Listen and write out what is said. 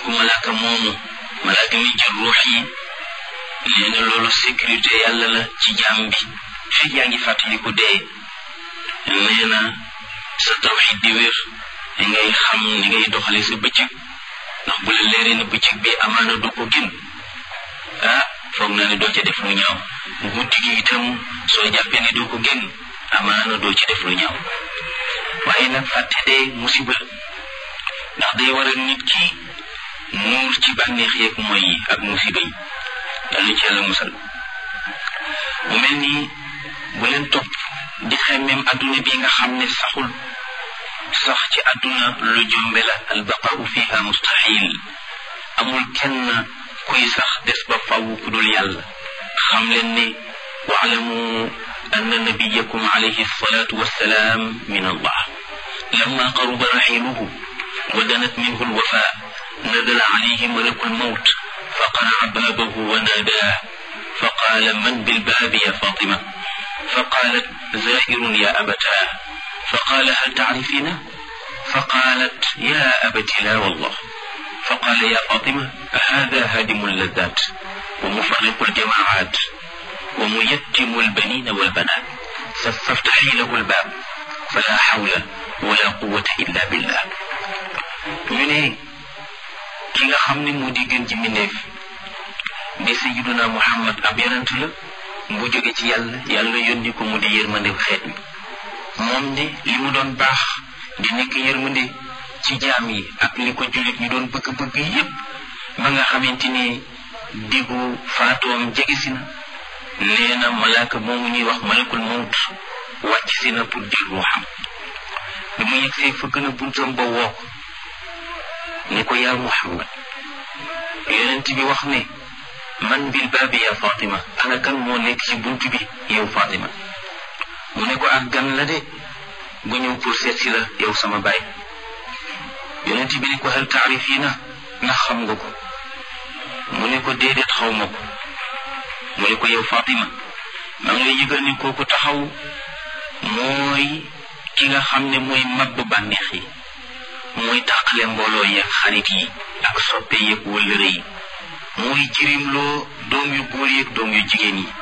malaaka moomu malaaka mi jël ruux yi nee na loolu sécurité yàlla la ci jaam bi fekk yaa ngi fàttaliku dee nee na sa tawxid di wér li ngay xam ni ngay doxale sa bëccëg ndax bu la leeree na bëccëg bi amaana du ko gën ah foog naa ne doo ca def lu ñaaw guddi gi itam soo jàppee ne doo ko gën amaana doo ci def lu ñaaw waaye nag fàtte dee musiba ndax day waral nit ki nuur ci bànneex yeeg mooy yi ak musiba yi yàlla ci yàlla musal mu mel nii bu leen topp di xemmeem adduna bi nga xam ne saxul sax ci adduna lu jombe la albaqau fiha mustahil amul kenn kuy sax des ba faw ku dul yàlla xam leen ne waalamu anna nabiyakum alayhi salatu wassalaam min allah lamma qaruba raxiluhu wa danat minhu alwafa nadala alayhi malaku almawt فقرع بابه وناداه فقال من بالباب يا فاطمة فقالت زائر يا أبتاه فقال هل تعرفينه فقالت يا أبت لا والله فقال يا فاطمة هذا هادم اللذات ومفرق الجماعات وميتم البنين والبنات فافتحي له الباب فلا حول ولا قوة إلا بالله من ki nga xam ne moo di gën ci mbindeef di sayyiduna muhammad ab yonent la bu jóge ci yàlla yàlla yónni ko mu di yërmande xeet mi moom de li mu doon baax di nekk yërmande ci jaam yi ak li ko jullit ñu doon bëgg-bëgg yépp ba nga xamante ni diggu faatoom jege si na nee na malaaka moomu ñuy wax malakul mawt wàcc si na pour jël ruuxam bi mu yegsee fëgg na buntam ba woo ko ne ko yaa muhammad yonent bi wax ne man bil baabi ya fatima ana kan moo nekk ci bunt bi yow fatima mu ne ko ak gan la de gu ñëw pour seet si la yow sama baay yonent bi ne ko hal taarifina ndax xam nga ko mu ne ko déedéet xaw ma ko mu ne ko yow fatima maa ngi lay yëgal ni kooku taxaw mooy ki nga xam ne mooy mabb bànneex yi mooy tàqale mbooloo yeeg xarit yi ak soppe yeeg wëllëre yi mooy jirimloo doom yu góor yeeg doom yu jigéen yi